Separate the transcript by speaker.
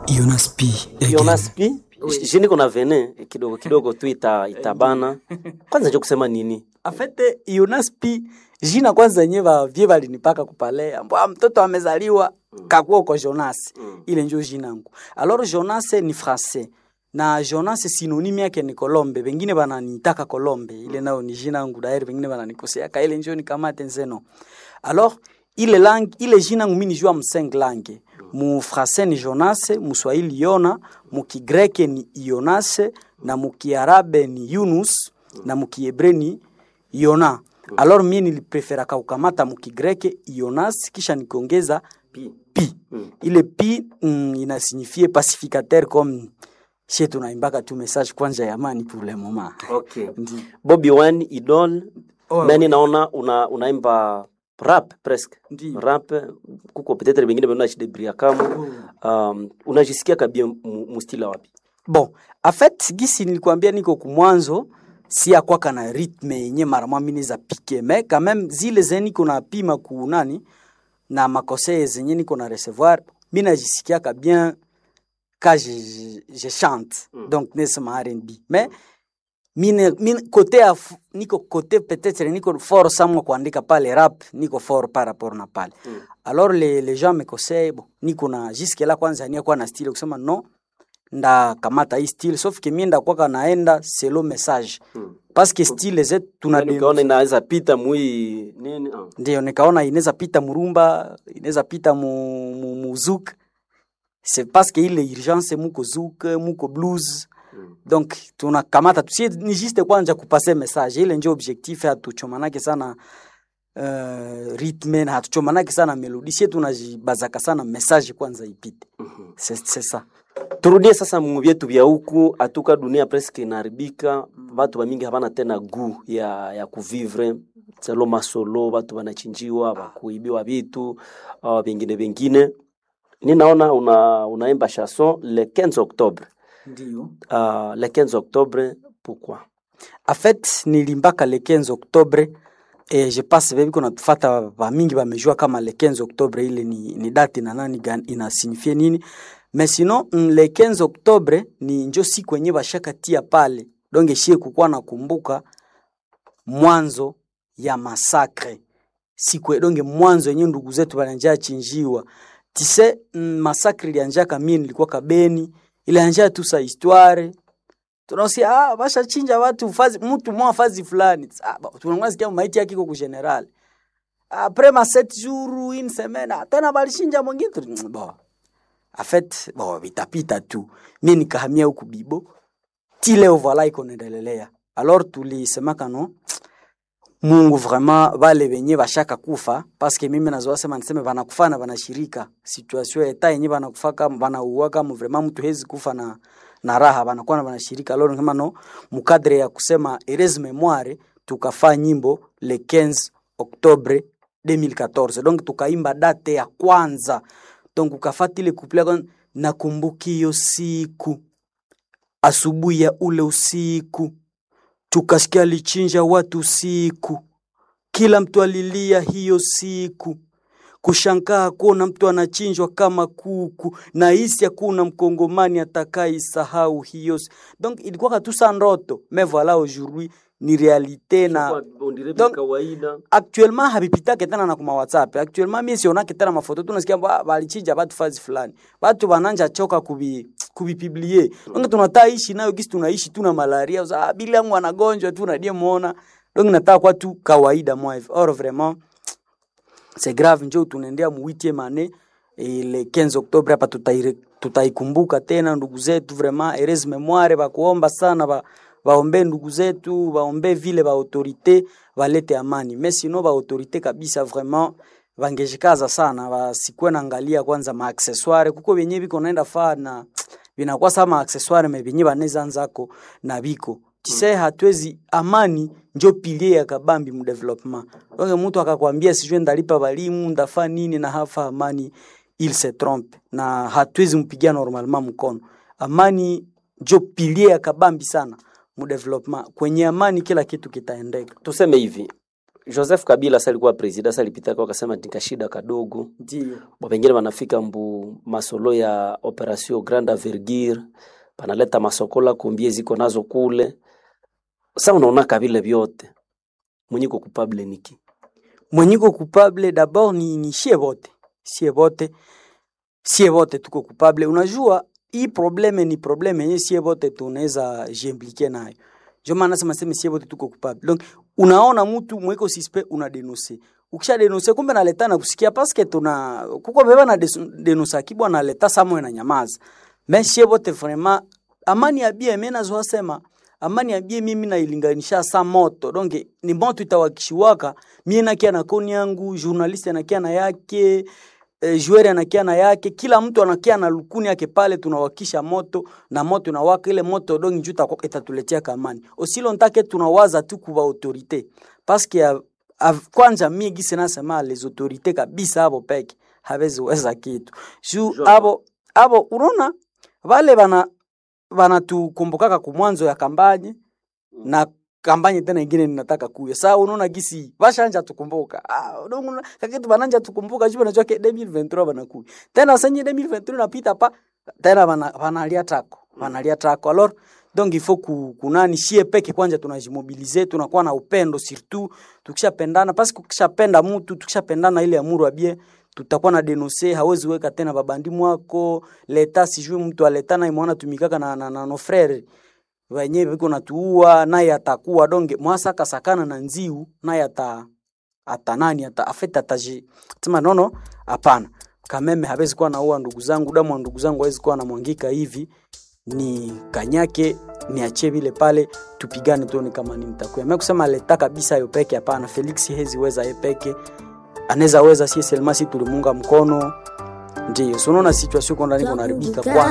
Speaker 1: Jonas P. again.
Speaker 2: Jonas P. Jini kuna vene kidogo kidogo tu ita, itabana. Kwanza njo kusema nini?
Speaker 3: afete Jonas P jina kwanza yenyewe bavye balinipaka kupalea mbwa mtoto amezaliwa kakuwa uko Jonas ile njo jina yangu alors Jonas ni français na Jonas synonyme yake ni Colombe bengine bananitaka Colombe ile nayo ni jina yangu dairi bengine bananikosea ka ile njo nikamate nzeno alors ile langue ile jina yangu mimi nijua mseng langue mu français ni Jonas mu Swahili Yona mu Kigreke ni Jonas na mu Kiarabe ni Yunus na mu Kiebre ni Yona. Alors mimi nilipreferaka kukamata mu Kigreke Jonas kisha nikaongeza
Speaker 2: Pi.
Speaker 3: pi. Ile pi mm, inasignifie pacificateur comme chez tunaimbaka tu message kwanza ya amani pour le moment.
Speaker 2: Okay.
Speaker 3: Ndi.
Speaker 2: Bobby Wine Idol.
Speaker 3: Oh,
Speaker 2: Nani naona una unaimba rap presque.
Speaker 3: Ndiyo.
Speaker 2: Rap kuko peut-être bengine bana shidebria kama. Um, unajisikia kabia mu, mu stila wapi?
Speaker 3: Bon, en fait gisi nilikwambia niko kumwanzo si akwaka na rythme yenye mara mwa mimi za pike mais quand même zile zenye niko na pima ku nani na makose zenye niko na recevoir mimi najisikiaka bien quand je, je, je chante
Speaker 2: Mm.
Speaker 3: donc nesema R&B mais mine, mine kote ya f- niko kote peut-être niko fort samwa kuandika pale rap niko fort par rapport na pale
Speaker 2: Mm.
Speaker 3: alors les, les gens me conseillent bon niko na jusque là kwanza nia kwa na style kusema non ndakamata hii style sauf que mie ndakwaka naenda selo message
Speaker 2: Mm.
Speaker 3: parce que style zetu tuna
Speaker 2: Yaani ukaona inaweza pita mui nini? Ah.
Speaker 3: ndio nikaona inaweza pita murumba inaweza pita mu, mu, mu zouk c'est parce que ile urgence muko zouk muko blues
Speaker 2: Mm.
Speaker 3: donc tunakamata tusie ni juste kwanza kupase message ile ndio objectif hatuchomanake sana uh, rythme na hatuchomanake sana melodi sie tunajibazaka sana message kwanza ipite
Speaker 2: Mhm.
Speaker 3: c'est c'est ça
Speaker 2: turudie sasa mu vyetu vya huku atuka dunia presque inaharibika watu wamingi havana tena gu ya, ya kuvivre selo masolo watu wanachinjiwa wakuibiwa vitu uh, vingine vingine ninaona una, unaimba chanson le 15 octobre
Speaker 3: ndio
Speaker 2: uh, le 15 octobre pourquoi
Speaker 3: en fait nilimbaka le 15 octobre et je pense bebi kuna tufata bamingi bamejua kama le 15 octobre ile ni, ni date na nani gan- inasignifie nini mais sinon mm, le 15 octobre ni njo siku yenye bashakatia pale donc shie kukuwa nakumbuka mwanzo ya masakre siku donge mwanzo yenye ndugu zetu bananja chinjiwa tise mm, masakre ilianjaka mie nilikuwa kabeni ilianja tu sa histoire tunasia ah, bashachinja watu fazi mtu mwa fazi fulani ah, ba- tunamwona sikia maiti yake iko ku general après ma sept jours une semaine ah, tena balishinja mwingine tu bon en fait bon vitapita tu mie nikahamia huku bibo ti leo voila iko naendelelea alors tulisemaka no mungu vraiment bale benye bashaka kufa paske mimi nazoa sema niseme banakufa na banashirika situation ya eta yenye banakufaka banauaka mu vraiment mtu hezi kufa na na raha banakuwa na banashirika alors kama no mukadre ya kusema erase memoire tukafaa nyimbo le 15 octobre 2014 donc tukaimba date ya kwanza donc ukafata ile couple ya kwanza, nakumbuki hiyo siku asubuhi ya ule usiku tukasikia alichinja watu siku, kila mtu alilia hiyo siku, kushangaa kuona mtu anachinjwa kama kuku, na hisi hakuna mkongomani atakaisahau hiyo. si- Donc ilikuwa tu sa ndoto, mais voilà aujourd'hui ni realite na Donc,
Speaker 2: kawaida
Speaker 3: actuellement habipitake tena na kuma whatsapp actuellement mimi sionake tena mafoto tunasikia ba- balichinja batu fazi fulani batu bananja choka kubi kubipiblie donc tunataka ishi nayo gisi tunaishi tuna malaria uza ah, bila yangu anagonjwa tu nadie muona donc nataka kwa tu kawaida moi hivi or vraiment c'est grave njo tunaendea mu 8e année et le 15 octobre hapa tutaire- tutaikumbuka tena ndugu zetu vraiment heureuse memoire bakuomba sana ba baombe ndugu zetu baombe vile ba autorité balete amani mais sinon ba autorité kabisa vraiment bangejikaza sana basikuwe naangalia kwanza ma accessoire kuko benye biko naenda faa na binakuwa sama accessoire me benye baneza nzako na biko tise hatuwezi amani njo pilie ya kabambi mu development donc mtu akakwambia sijue ndalipa balimu ndafa nini na hafa amani il se trompe na hatuwezi mpigia normalement mkono amani njo pilie ya kabambi sana mu development kwenye amani kila kitu kitaendeka
Speaker 2: tuseme hivi Joseph Kabila sa alikuwa president sa alipita kwa akasema nikashida kadogo
Speaker 3: ndio
Speaker 2: Bo pengine wanafika mbu masolo ya operation grande envergure banaleta masokola kombie ziko nazo kule sa unaona kabile vyote mwenye ko kupable niki
Speaker 3: mwenyiko coupable d'abord ni, ni shie bote sie bote sie bote tuko coupable unajua hii probleme ni probleme yenye sie bote tunaweza jiimplike nayo ndio maana nasema sema sie bote tuko coupable donc unaona mtu mweko suspect una denoncer ukisha denoncer kumbe naleta na kusikia paske tuna kuko beba na des- denoncer kibwa naleta samwe na nyamaza mais sie bote vraiment amani ya bie mimi nazo sema amani ya bie mimi nailinganisha sa moto donc ni moto itawakishiwaka mie nakia na koni yangu journaliste anakia na yake eh, joueur anakia na yake kila mtu anakia na lukuni yake pale tunawakisha moto na moto inawaka ile moto dongi juu itakuwa- itatuletea kamani osilo ntake tunawaza tu kuba autorite paske ya- av- kwanza mie gisi nasema les autorite kabisa abo peke hawezi weza kitu juu
Speaker 2: Sure.
Speaker 3: abo abo unaona vale bana banatukumbukaka kumwanzo ya kampanye na kampanye tena ingine ninataka kuya saa unaona gisi bashanja tukumbuka ah, unaona kakitu bananja tukumbuka juu najua ke 2023 banakuya tena senye 2023 napita pa tena bana banalia tako banalia tako alors donc il faut ku, kunani shie peke kwanza tunajimobilize tunakuwa na upendo surtout tukishapendana parce que ukishapenda mtu tukishapendana ile amuru abie tutakuwa na denonse hawezi weka tena babandi mwako leta sijui mtu aleta naye mwana tumikaka na, na, na no frere wenye viko natuua naye atakuwa donge mwasa kasakana na nziu naye ata ata nani ata afeta ataji sema nono hapana kameme hawezi kuwa naua ndugu zangu damu wa ndugu zangu hawezi kuwa namwangika hivi ni kanyake niachie vile pale tupigane tuone kama ni mtakuya mimi kusema leta kabisa yo peke hapana Felix hezi weza ye peke anaweza weza si selma si tulimunga mkono ndio so unaona situation iko ndani kuna haribika kwa